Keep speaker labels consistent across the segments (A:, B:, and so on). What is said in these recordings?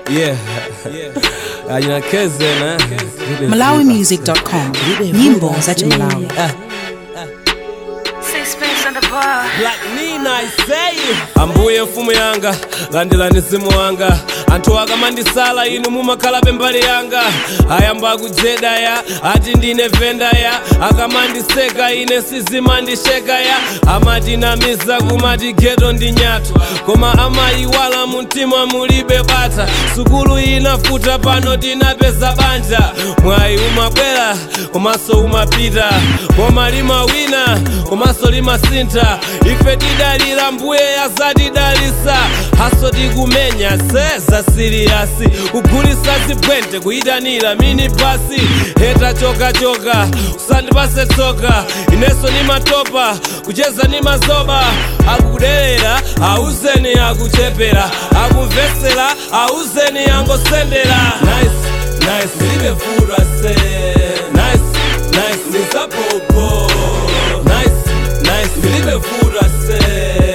A: Yeah. Anyakeze na.
B: malawimusic.com nyimbo za chimalawi
C: Sixpence on the bar.
A: Black Nina I say ambuye mfumu yanga landirani mzimu wanga anthu akamandisala inu mumakhala pembali yanga ayamba kujedaya ati ndine vendaya akamandiseka ine sizimandishekaya amatinamiza kumati geto ndi nyathu koma amayiwala mumtima mulibe bata sukulu inafuta pano tinapeza banja mwayi umabwera komanso umapita koma limawina komanso limasintha ife tidalira mbuye azatidalisa haso tikumenya seza siriyasi kugulisa zibwente kuyitanira mini basi heta chokachoka usandipase tsoka ineso nimatopa kucheza ni mazoba akudelera auzeni akuchepera akumvesera auzeni angosendera nice, nice. libefura se nice, nice. nisapopo nice, nice. libefura se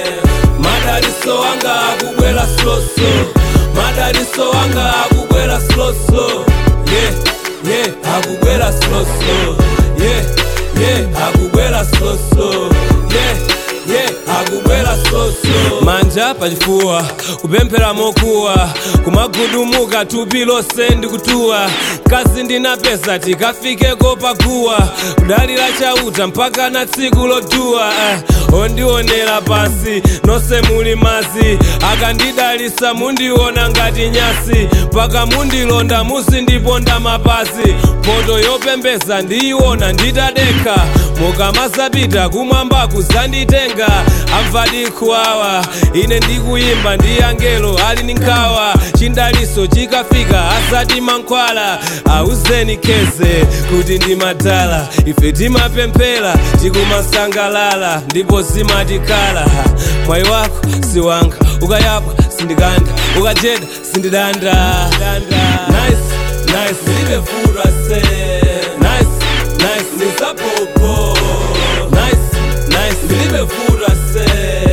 A: madariso anga akubwera sloso madariso anga akubwera sloso yeah, yeah, akubwera sloso yeah, yeah, akubwera sloso yeah, yeah, akubwera sloso manja pachifuwa kupemphera mokuwa kumagudumuka thupi lonse ndikutuwa kazi ndinapeza tikafikeko paguwa kudalira chauta mpaka na tsiku lotuwa eh, ondionera pansi nonse muli mazi akandidalisa mundiona ngati nyasi mpaka mundilonda muzindiponda mapazi poto yopembeza ndiyiona nditadekha mukamazapita kumwamba kuzanditenga amvadikhuwawa ine ndikuyimba ndi angelo ali ndi nkhawa chindaliso chikafika asati mankhwala auzeni keze kuti ndimadala ife timapemphera tikumasangalala ndipo zimatikhala mwayi wako si wanga ukayapwa sindikanda ukajeda sindidanda nice, nice. libefura se nice, nice. nisapopo nice, nice. libefura se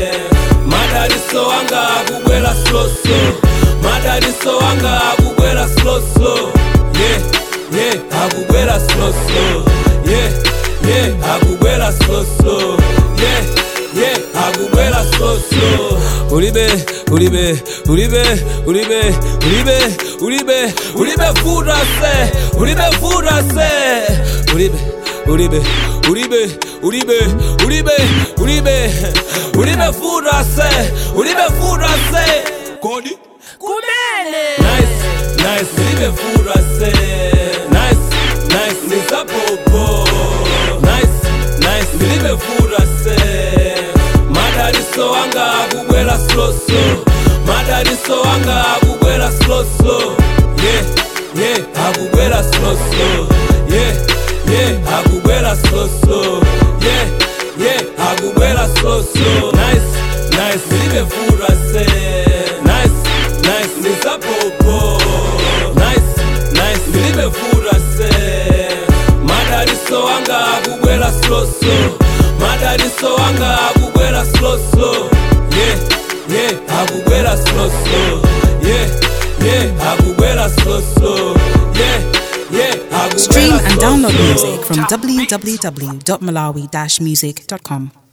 A: madariso anga akubwera sloso madariso anga akubwera sloso yeah, yeah, akubwera sloso yeah, yeah, akubwera sloso yeah, yeah, akubwera sloso ulibe ulibe ulibe ulibe ulibe ulibe ulibe futa se ulibe futa se ulibe ulibe ulibe ulibe ulibe ulibe ulibe futa se ulibe futa se kodi kumene nice nice ulibe futa se nice nice nisapopo nice nice ulibe futa se madariso anga akubwera sloso madariso anga akubwera sloso yeah yeah akubwera sloso yeah yeah akubwera sloso yeah yeah akubwera sloso nice nice libefura se nice nice nisapopo nice nice libefura se madariso anga akubwera sloso madariso anga akubwera sloso yeah yeah akubwera sloso yeah yeah akubwera sloso yeah yeah akubwera
B: stream and download
A: sloso.
B: music from www.malawi-music.com